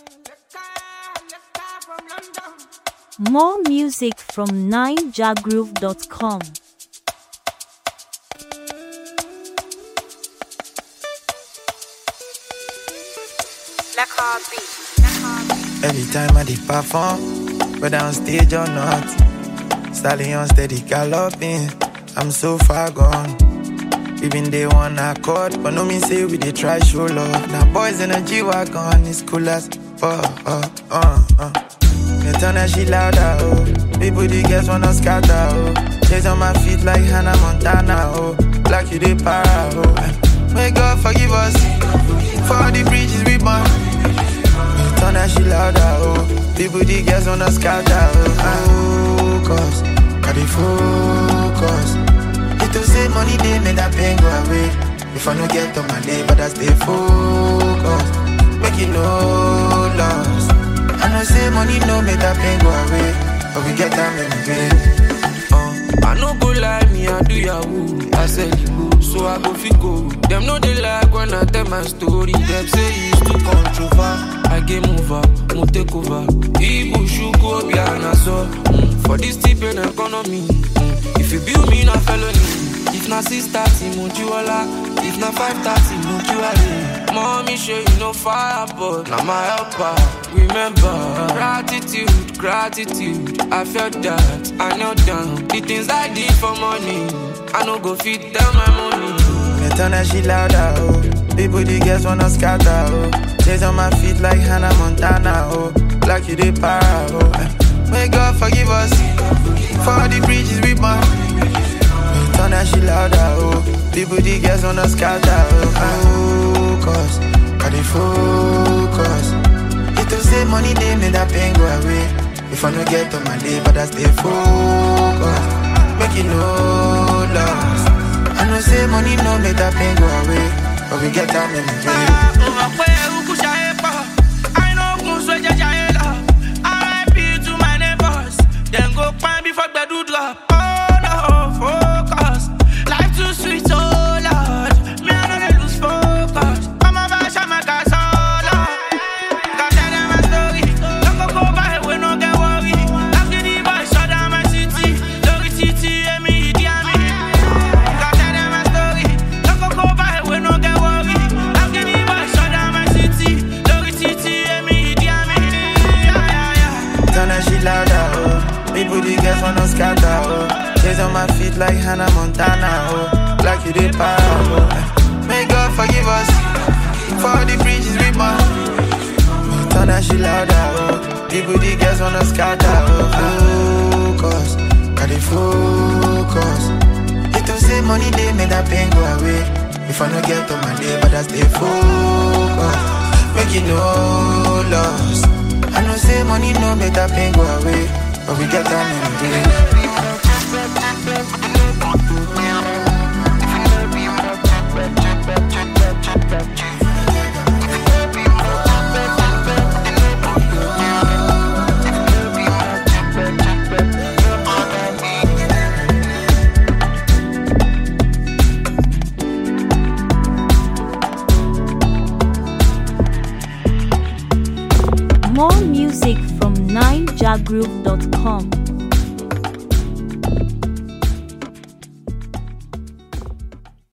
More music from 9jagroove.com. Every time I did perform, whether on stage or not, stallion steady galloping. I'm so far gone. We been day one accord, but no mean say we dey try show love. Now boys in a G wagon, it's cool as fuck. Uh, uh, uh. Me turn that shit louder, oh. People the girls wanna scatter, oh. Chase on my feet like Hannah Montana, oh. Like you dey para, oh. May God forgive us for all the bridges we burn. Turn that shit louder, oh People, the girls wanna scatter, oh Focus, got the focus It to say money, they make that pain go away If I no get on my day, but I stay focused Make it no loss I know say money no make that pain go away But we get time in the Uh, I no go lie, me I do yahoo. I said you go, so I go fit go. Them no they like when I tell my story. Them say it's too controversial. I game over, mo take over. Ibu shugo be an so mm, For this tip in economy. Mm, if you build me na felony. If na six thirty, mo jiwala. If na five thirty, mo jiwale. Mommy show you no fire, but na my helper. Remember, gratitude, gratitude. I felt that, I knelt down. The things I did for money, I no go fit tell my money. Me turn that shit louder, oh People, the girls wanna scatter, oh Chase on my feet like Hannah Montana, oh Like you dey para, oh May God forgive us For all the bridges we burn Me turn that shit louder, oh People, the girls wanna scatter, oh Focus, got the focus It to say money, they make that pain go away If I no get on my day, but I stay focused Make it no loss I know say money no make that pain go away, but we get time in the day. Turn that shit louder, oh. People, the girls wanna scatter, oh. Chase on my feet like Hannah Montana, oh. Like you did para, oh. May God forgive us for all the bridges we burn. Turn that shit louder, oh. People, the girls wanna scatter, oh. Focus, got the focus. It to say money, they make that pain go away. If I no get on my day, but I stay focused. Make it no loss. I know say money no make that pain go away, but we get time in the day. More music from 9jagroove.com.